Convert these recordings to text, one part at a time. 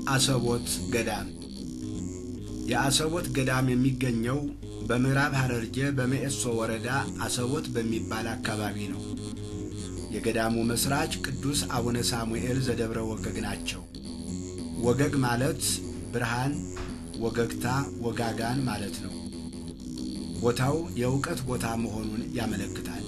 አሰቦት ገዳም የአሰቦት ገዳም የሚገኘው በምዕራብ ሐረርጌ በመኤሶ ወረዳ አሰቦት በሚባል አካባቢ ነው። የገዳሙ መስራች ቅዱስ አቡነ ሳሙኤል ዘደብረ ወገግ ናቸው። ወገግ ማለት ብርሃን፣ ወገግታ፣ ወጋጋን ማለት ነው። ቦታው የእውቀት ቦታ መሆኑን ያመለክታል።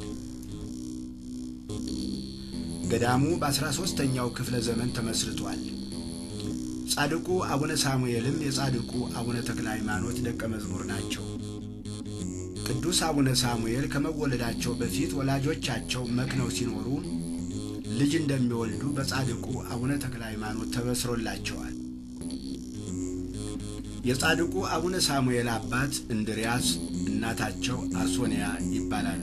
ገዳሙ በአስራ ሦስተኛው ክፍለ ዘመን ተመስርቷል። ጻድቁ አቡነ ሳሙኤልም የጻድቁ አቡነ ተክለ ሃይማኖት ደቀ መዝሙር ናቸው። ቅዱስ አቡነ ሳሙኤል ከመወለዳቸው በፊት ወላጆቻቸው መክነው ሲኖሩ ልጅ እንደሚወልዱ በጻድቁ አቡነ ተክለ ሃይማኖት ተበስሮላቸዋል። የጻድቁ አቡነ ሳሙኤል አባት እንድርያስ፣ እናታቸው አሶንያ ይባላሉ።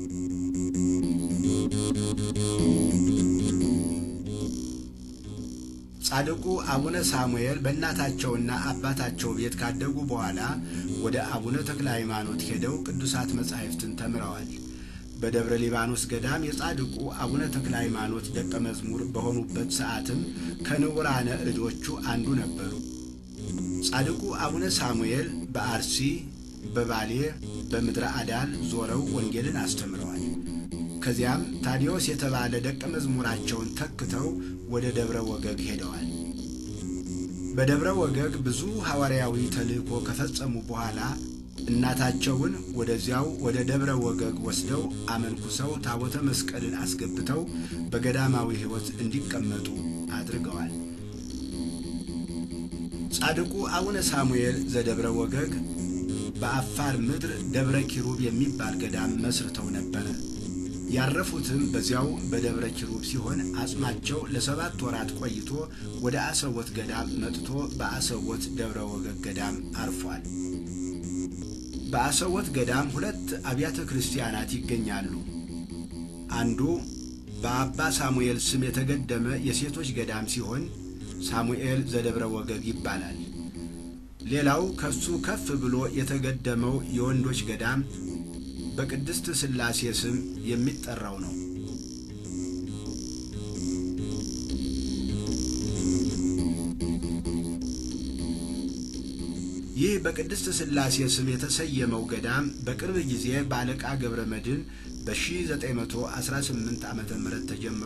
ጻድቁ አቡነ ሳሙኤል በእናታቸውና አባታቸው ቤት ካደጉ በኋላ ወደ አቡነ ተክለ ሃይማኖት ሄደው ቅዱሳት መጻሕፍትን ተምረዋል። በደብረ ሊባኖስ ገዳም የጻድቁ አቡነ ተክለ ሃይማኖት ደቀ መዝሙር በሆኑበት ሰዓትም ከንቡራነ እዶቹ አንዱ ነበሩ። ጻድቁ አቡነ ሳሙኤል በአርሲ፣ በባሌ፣ በምድረ አዳል ዞረው ወንጌልን አስተምረዋል። ከዚያም ታዲዮስ የተባለ ደቀ መዝሙራቸውን ተክተው ወደ ደብረ ወገግ ሄደዋል። በደብረ ወገግ ብዙ ሐዋርያዊ ተልእኮ ከፈጸሙ በኋላ እናታቸውን ወደዚያው ወደ ደብረ ወገግ ወስደው አመንኩሰው ታቦተ መስቀልን አስገብተው በገዳማዊ ሕይወት እንዲቀመጡ አድርገዋል። ጻድቁ አቡነ ሳሙኤል ዘደብረ ወገግ በአፋር ምድር ደብረ ኪሩብ የሚባል ገዳም መስርተው ነበረ። ያረፉትም በዚያው በደብረ ኪሩብ ሲሆን አጽማቸው ለሰባት ወራት ቆይቶ ወደ አሰቦት ገዳም መጥቶ በአሰቦት ደብረ ወገግ ገዳም አርፏል። በአሰቦት ገዳም ሁለት አብያተ ክርስቲያናት ይገኛሉ። አንዱ በአባ ሳሙኤል ስም የተገደመ የሴቶች ገዳም ሲሆን ሳሙኤል ዘደብረ ወገግ ይባላል። ሌላው ከሱ ከፍ ብሎ የተገደመው የወንዶች ገዳም በቅድስት ሥላሴ ስም የሚጠራው ነው። ይህ በቅድስት ሥላሴ ስም የተሰየመው ገዳም በቅርብ ጊዜ በአለቃ ገብረ መድኅን በ1918 ዓ ም ተጀምሮ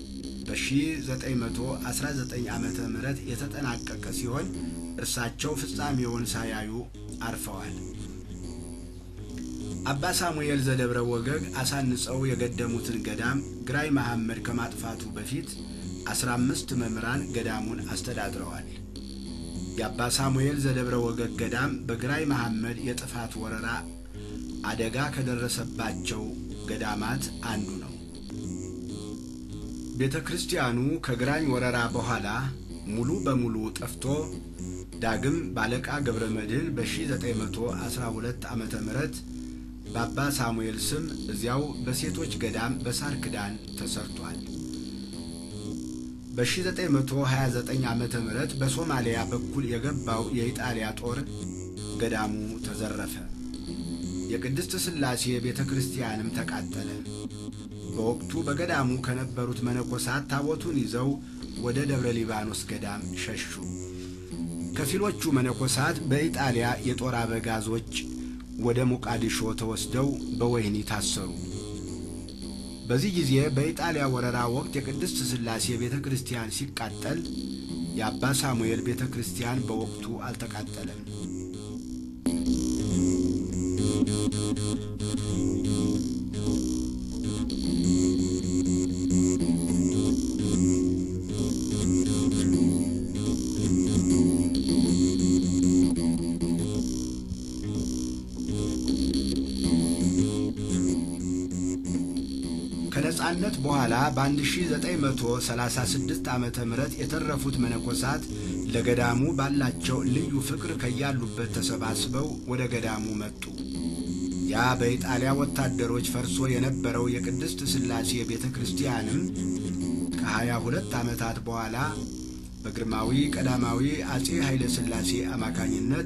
በ1919 ዓ ም የተጠናቀቀ ሲሆን እርሳቸው ፍጻሜውን ሳያዩ አርፈዋል። አባ ሳሙኤል ዘደብረ ወገግ አሳንጸው የገደሙትን ገዳም ግራኝ መሐመድ ከማጥፋቱ በፊት አስራ አምስት መምህራን ገዳሙን አስተዳድረዋል። የአባ ሳሙኤል ዘደብረ ወገግ ገዳም በግራኝ መሐመድ የጥፋት ወረራ አደጋ ከደረሰባቸው ገዳማት አንዱ ነው። ቤተ ክርስቲያኑ ከግራኝ ወረራ በኋላ ሙሉ በሙሉ ጠፍቶ ዳግም ባለቃ ገብረ መድኅን በ1912 ዓ ም በአባ ሳሙኤል ስም እዚያው በሴቶች ገዳም በሳር ክዳን ተሰርቷል። በ1929 ዓ ም በሶማሊያ በኩል የገባው የኢጣሊያ ጦር ገዳሙ ተዘረፈ። የቅድስት ሥላሴ ቤተ ክርስቲያንም ተቃጠለ። በወቅቱ በገዳሙ ከነበሩት መነኮሳት ታቦቱን ይዘው ወደ ደብረ ሊባኖስ ገዳም ሸሹ። ከፊሎቹ መነኮሳት በኢጣሊያ የጦር አበጋዞች ወደ ሞቃዲሾ ተወስደው በወህኒ ታሰሩ። በዚህ ጊዜ በኢጣሊያ ወረራ ወቅት የቅድስት ሥላሴ ቤተ ክርስቲያን ሲቃጠል የአባ ሳሙኤል ቤተ ክርስቲያን በወቅቱ አልተቃጠለም። ከነጻነት በኋላ በ1936 ዓ ም የተረፉት መነኮሳት ለገዳሙ ባላቸው ልዩ ፍቅር ከያሉበት ተሰባስበው ወደ ገዳሙ መጡ። ያ በኢጣሊያ ወታደሮች ፈርሶ የነበረው የቅድስት ሥላሴ ቤተ ክርስቲያንም ከሀያ ሁለት ዓመታት በኋላ በግርማዊ ቀዳማዊ አጼ ኃይለ ሥላሴ አማካኝነት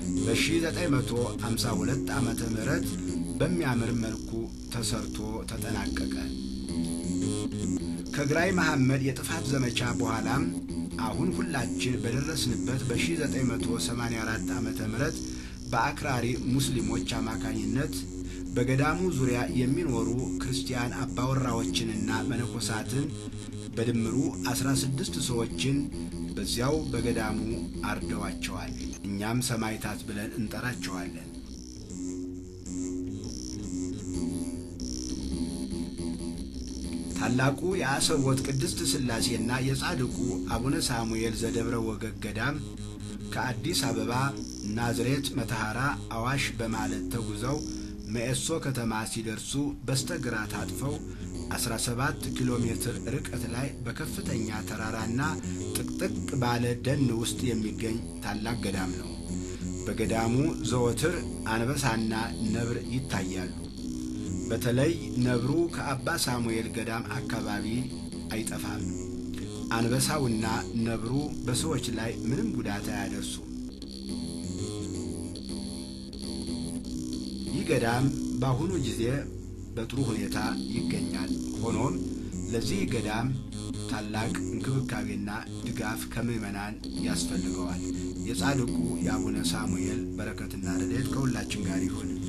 በ1952 ዓ ም በሚያምር መልኩ ተሰርቶ ተጠናቀቀ። ከግራኝ መሐመድ የጥፋት ዘመቻ በኋላም አሁን ሁላችን በደረስንበት በ1984 ዓ ም በአክራሪ ሙስሊሞች አማካኝነት በገዳሙ ዙሪያ የሚኖሩ ክርስቲያን አባወራዎችንና መነኮሳትን በድምሩ 16 ሰዎችን በዚያው በገዳሙ አርደዋቸዋል። እኛም ሰማዕታት ብለን እንጠራቸዋለን። ታላቁ የአሰቦት ቅድስት ሥላሴና የጻድቁ አቡነ ሳሙኤል ዘደብረ ወገግ ገዳም ከአዲስ አበባ ናዝሬት፣ መተሐራ፣ አዋሽ በማለት ተጉዘው መኤሶ ከተማ ሲደርሱ በስተግራ ታጥፈው 17 ኪሎ ሜትር ርቀት ላይ በከፍተኛ ተራራና ጥቅጥቅ ባለ ደን ውስጥ የሚገኝ ታላቅ ገዳም ነው። በገዳሙ ዘወትር አንበሳና ነብር ይታያሉ። በተለይ ነብሩ ከአባ ሳሙኤል ገዳም አካባቢ አይጠፋም። አንበሳውና ነብሩ በሰዎች ላይ ምንም ጉዳት አያደርሱም። ይህ ገዳም በአሁኑ ጊዜ በጥሩ ሁኔታ ይገኛል። ሆኖም ለዚህ ገዳም ታላቅ እንክብካቤና ድጋፍ ከምዕመናን ያስፈልገዋል። የጻድቁ የአቡነ ሳሙኤል በረከትና ረድኤት ከሁላችን ጋር ይሁን።